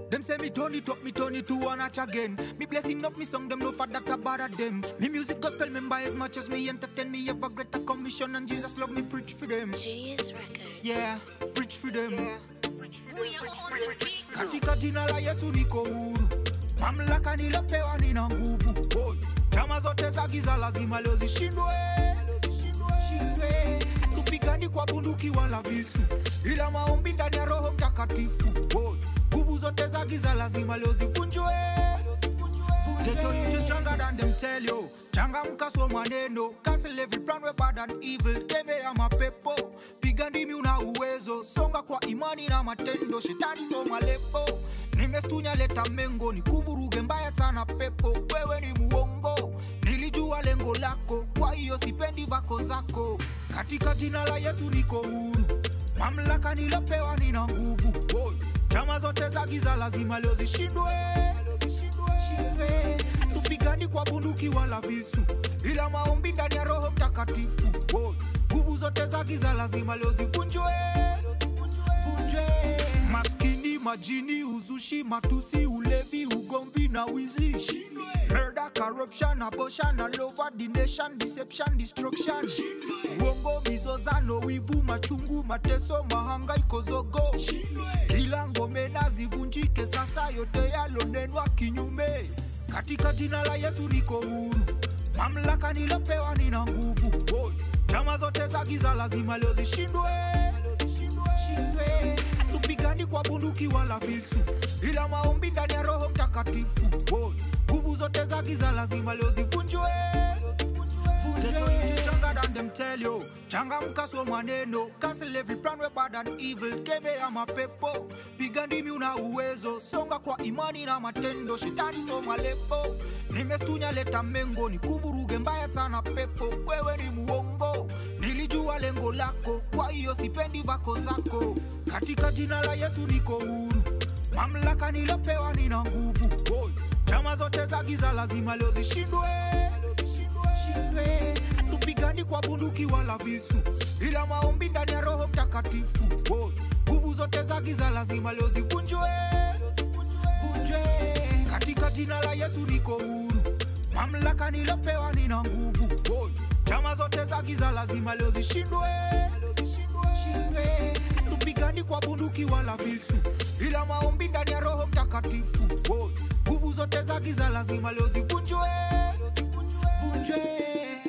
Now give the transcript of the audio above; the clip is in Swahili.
Them say me turn it up, me turn it to one notch again. Me blessing of me song, them no for that about them. Me music gospel member as much as me entertain me. Have a greater commission and Jesus love me preach for them. Genius Records. Yeah, preach for them. We are on the beat. Katika jina la Yesu niko huru, mamlaka nilopewa nina nguvu. Boy, Chama zote za giza lazima leo zishindwe, shindwe. Hatupigani kwa bunduki wala visu, ila maombi ndani ya Roho Mtakatifu. Boy, Nguvu zote za giza lazima leo zivunjwe. Get your ninjas stronger than them tell you. Changamka so maneno, cancel every plan we bad and evil. Tembea mapepo, piga ndimi una uwezo, songa kwa imani na matendo. Shetani so malepo, nimestunya leta mengo, ni kuvuruge mbaya sana pepo. Wewe ni muongo, nilijua lengo lako, kwa hiyo sipendi vako zako. Katika jina la Yesu niko huru, mamlaka nilopewa nina nguvu. Boy. Chama zote za giza lazima leo zishindwe, shindwe. Hatupigani kwa bunduki wala visu, ila maombi ndani ya Roho Mtakatifu. Boy. Nguvu zote za giza lazima leo zivunjwe, vunjwe. Maskini, majini, uzushi, matusi, ulevi, ugomvi na wizi Murder, corruption, abortion, all over the nation, deception, destruction Uongo, mizozano, wivu, machungu, mateso, mahangaiko, zogo Kila ngome na zivunjike sasa, yote yalonenwa kinyume Katika jina la Yesu niko huru, mamlaka nilopewa nina nguvu Boy. Chama zote za giza lazima leo zishindwe, shindwe. Hatupigani kwa bunduki wala visu, ila maombi ndani ya Roho Mtakatifu. Boy. Nguvu zote za giza lazima leo zivunjwe, vunjwe. Stronger than them tell you. Changamka so maneno, cancel every plan we bad and evil. Kemea mapepo, piga ndimi una uwezo, songa kwa imani na matendo. Shetani so malepo, nimestunya leta mengo, ni kuvuruge mbaya sana pepo. Wewe ni muongo, nilijua lengo lako, kwa hiyo sipendi vako zako. Katika jina la Yesu niko huru, mamlaka nilopewa nina nguvu. Boy. Chama zote za giza lazima leo zishindwe, shindwe. Hatupigani kwa bunduki wala visu, ila maombi ndani ya Roho Mtakatifu. Boy. Nguvu zote za giza lazima leo zivunjwe, vunjwe. Katika jina la Yesu niko huru, mamlaka nilopewa nina nguvu. Boy. Chama zote za giza lazima leo zishindwe, shindwe. Hatupigani kwa bunduki wala visu, ila maombi ndani ya Roho Mtakatifu. Boy. Nguvu zote za giza lazima leo zivunjwe, vunjwe.